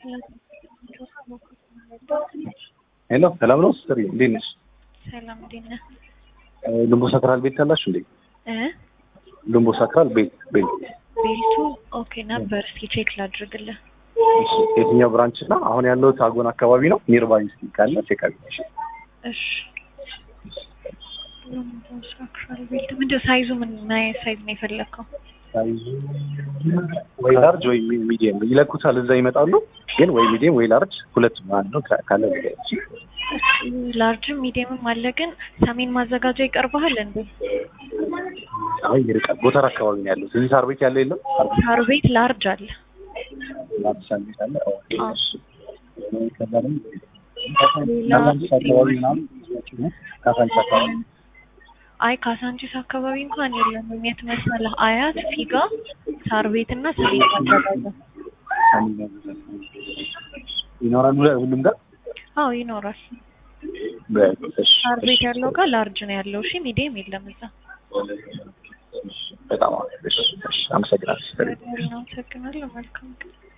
ሄሎ ሰላም ነው ስትሪ እንዴት ነሽ? ሰላም እንዴት ነህ? ልምቦ ሳክራል ቤት ያላችሁ እንዴ? እ ልምቦ ሳክራል ቤት ቤት ቤቱ ኦኬ ነበር። እስኪ ቼክ ላድርግልህ። እሺ፣ የትኛው ብራንች እና አሁን ያለሁት አጎን አካባቢ ነው። ኒርባይ እስኪ ካለ ቼክ አድርጊ። እሺ ልምቦ ሳክራል ቤት ምንድን ሳይዙ ምን ምን አይነት ሳይዝ ነው የፈለግከው? ሳይዙ ወይ ላርጅ ወይ ሚዲየም ይለኩታል። እዛ ይመጣሉ። ግን ወይ ሚዲየም ወይ ላርጅ ሁለቱም አንድ ነው ካ- ካለ ንገረኝ። ላርጅም ሚዲየምም አለ። ግን ሰሜን ማዘጋጃ ይቀርብሃል እንዴ? አይ ይርቃል። ጎተር አካባቢ ነው ያለው። እዚህ ሳር ቤት ያለው የለም። ሳር ቤት ሳር ቤት ላርጅ አለ። ላርጅ ሳር ቤት አለ። ኦኬ አዎ። እሺ። ከዛ ደግሞ ካሳንቺስ አካባቢ ምናምን ካሳንቺስ አካባቢ አይ ካሳንቺስ አካባቢ እንኳን የለም። የት መሰለህ? አያት፣ ፊጋ፣ ሳር ቤት እና ሰሜን ማዘጋጃ። ይኖራሉ ሁሉም ጋር አዎ ይኖራል። በእሺ፣ ሳር ቤት እሺ። ያለው ጋር ላርጅ ነው ያለው። እሺ ሚዲየም የለም እዛ። በጣም አሪፍ። እሺ፣ እሺ። አመሰግናለሁ። አመሰግናለሁ። መልካም ቀን